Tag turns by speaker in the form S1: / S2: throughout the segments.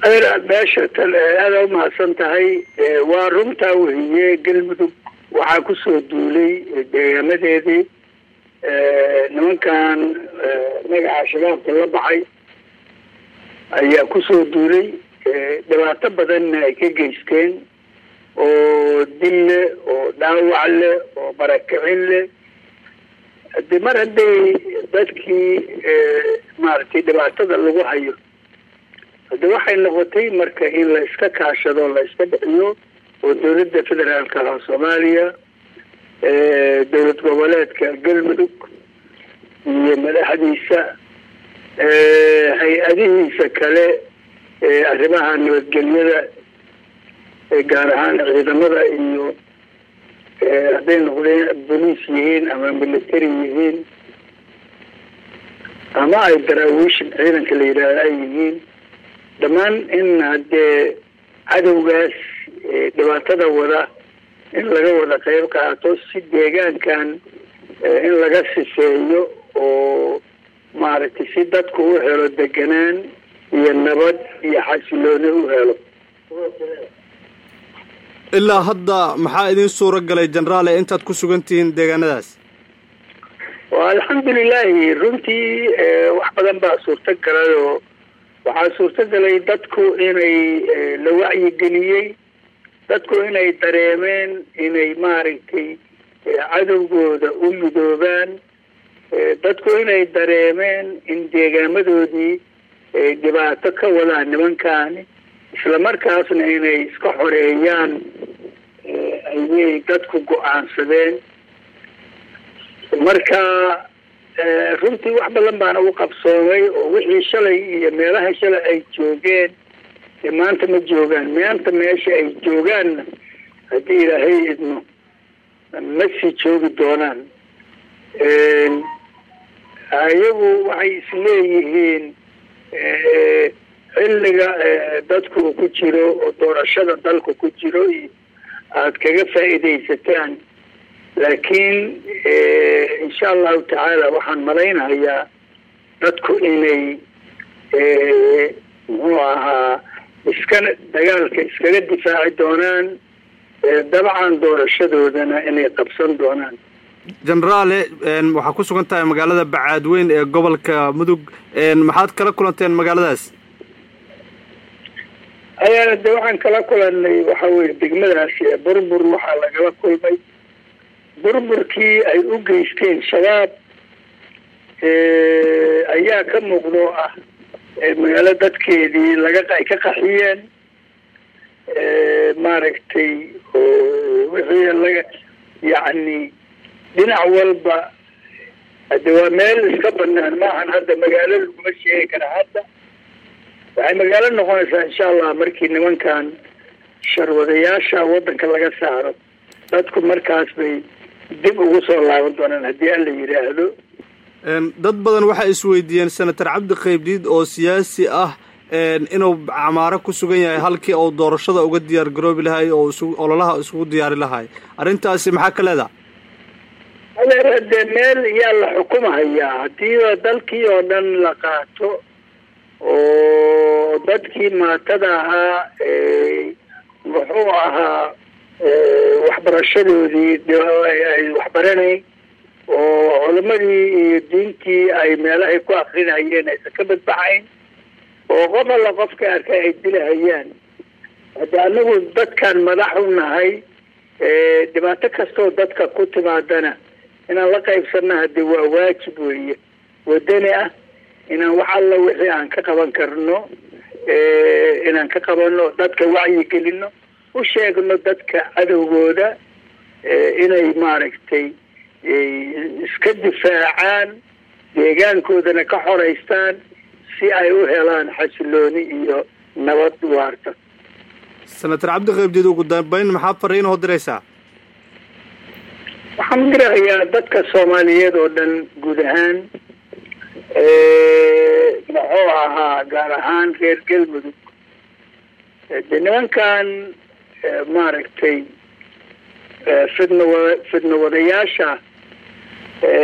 S1: adeer meesha tan aada u mahadsan tahay waa runtaa wehiye galmudug waxaa kusoo duulay deegaamadeedii nimankan magaca shabaabka la baxay ayaa kusoo duulay dhibaato badanna ay ka geysteen oo dil leh oo dhaawac leh oo barakicin leh de mar hadday dadkii maaragtay dhibaatada lagu hayo hade waxay noqotay marka in la iska kaashado la iska bixiyo oo dowladda federaalka ah soomaaliya dowlad goboleedka galmudug iyo madaxdiisa hay-adihiisa kale arrimaha nabadgelyada gaar ahaan ciidamada iyo hadday noqdeen boliis yihiin ama military yihiin ama ay daraawiish ciidanka la yidhaahdo ay yihiin dhammaan in haddee cadowgaas dhibaatada wada in laga wada qeyb qaato si deegaankan in laga sifeeyo oo maaragtay si dadku u helo deganaan iyo nabad iyo xasilooni u helo
S2: ilaa hadda maxaa idin suura galay jenaraale intaad ku sugan tihiin deegaanadaas
S1: wa alxamdulilahi runtii wax badan baa suurta galay oo waxaa suurta galay dadku inay la wacyigeliyey dadku inay dareemeen inay maaragtay cadowgooda u midoobaan dadku inay dareemeen in deegaamadoodii ay dhibaato ka wadaan nimankaani isla markaasna inay iska xoreeyaan ayay dadku go-aansadeen marka runtii wax badan baana u qabsoomay oo wixii shalay iyo meelaha shalay ay joogeen maanta ma joogaan maanta meesha ay joogaanna haddii ilaahay idmo ma sii joogi doonaan ayagu waxay isleeyihiin xilliga dadku ku jiro oo doorashada dalku ku jiro iyo aada kaga faa'iidaysataan laakiin insha allahu tacaala waxaan malaynayaa dadku inay muxuu ahaa iskana dagaalka iskaga difaaci doonaan dabcan doorashadoodana inay qabsan doonaan
S2: jenaraale waxaa ku sugan tahay magaalada bacaadweyn ee gobolka mudug maxaad kala kulanteen magaaladaas
S1: ayaana de waxaan kala kulanay waxa weye degmadaasi burbur waxaa lagala kulmay burburkii ay u geysteen shabaab ayaa ka muuqdo ah magaalo dadkeedii laga ay ka qaxiyeen maaragtay wixii laga yacni dhinac walba hade waa meel iska banaan maahan hadda magaalo laguma sheegi kara hadda waxay magaalo noqonaysaa insha allah markii nimankan sharwadayaasha waddanka laga saaro dadku markaas bay dib ugu soo laaban doonaan haddii alla yidhaahdo
S2: dad badan waxay isweydiiyeen senator cabdi qaybdiid oo siyaasi ah inuu camaaro ku sugan yahay halkii uu doorashada uga diyaar garoobi lahay oo isu ololaha isugu diyaari lahay arrintaasi maxaa ka leedaha
S1: adeer dee meel yaa la xukumahayaa haddiiba dalkii oo dhan la qaato oo dadkii maatada ahaa muxuu ahaa waxbarashadoodii ay waxbaranayn oo culamadii iyo diintii ay meelahay ku akrinayeen aysan ka badbaxayn oo qof alla qofka arka ay dilahayaan hadda anagu dadkan madax u nahay dhibaato kastoo dadka ku timaadana inaan la qaybsanna hade waa waajib weeye wadani ah inaan wax alla wixii aan ka qaban karno inaan ka qabano dadka wacyigelino u sheegno dadka cadowgooda inay maaragtay iska difaacaan deegaankoodana ka xoraystaan si ay u helaan xasilooni iyo nabad waarta
S2: senator cabdi qaybdiid ugu dambeyn maxaa fariin oo diraysaa
S1: waxaan dirahayaa dadka soomaaliyeed oo dhan guud ahaan muxuu ahaa gaar ahaan reer galmudug de nimankan maaragtay fidna wa fidna wadayaasha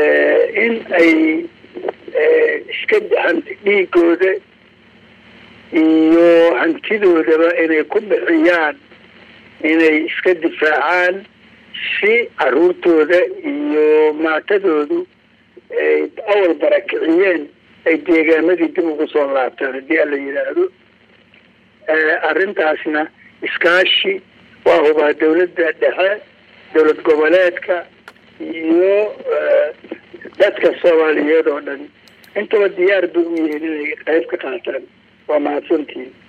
S1: in ay iska dhiigooda iyo hantidoodaba inay ku bixiyaan inay iska difaacaan si caruurtooda iyo maatadoodu ay awal barakiciyeen ay deegaamadii dib ugu soo laabtaan haddii ala yidhaahdo arrintaasna iskaashi waa hubaa dawladda dhexe dowlad goboleedka iyo dadka soomaaliyeed oo dhan intaba diyaar bay u yihiin inay qayb ka qaataan waa mahadsantihin